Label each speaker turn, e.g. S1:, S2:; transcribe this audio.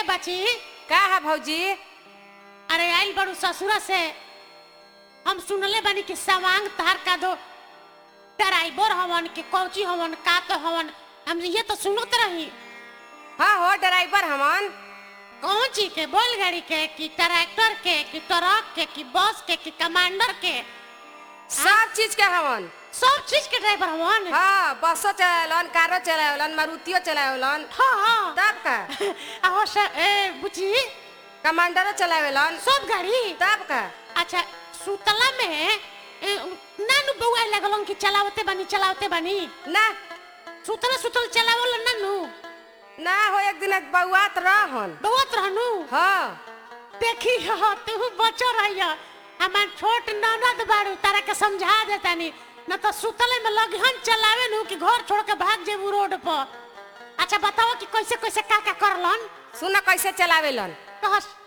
S1: बची
S2: का है भौजी
S1: अरे आइल बड़ू ससुरा से हम सुनले बानी कि सवांग तार का दो ड्राइवर हवन कि कौची हवन का तो हवन हम ये तो सुनत रही
S2: हाँ हो ड्राइवर हमन
S1: कौन चीज के बैलगाड़ी के कि ट्रैक्टर के कि ट्रक के कि बस के कि कमांडर के
S2: सब चीज के हमन
S1: सब चीज के ड्राइवर हवन
S2: हाँ बसो चलावलन कारो चलावलन मारुतियो चलावलन
S1: हाँ हाँ
S2: तब का
S1: आहो सर ए बुची
S2: कमांडरो चलावेलन
S1: सब गाड़ी
S2: तब का
S1: अच्छा सुतला में ए, नानू बउआ लगलन कि चलावते बानी चलावते बानी
S2: ना
S1: सुतला सुतल चलावल नानू
S2: ना हो एक दिन बउआत रहन
S1: बउआत रहनू
S2: हाँ
S1: देखी हो तू बचो रहिया हमार छोट ननद बाड़ू तारा के समझा देतानी न तो सुतले में लगहन चलावे नु कि घर छोड़ के भाग जेबू रोड पर अच्छा बताओ कि कैसे कैसे का का करलन
S2: सुन कैसे चलावेलन
S1: कहस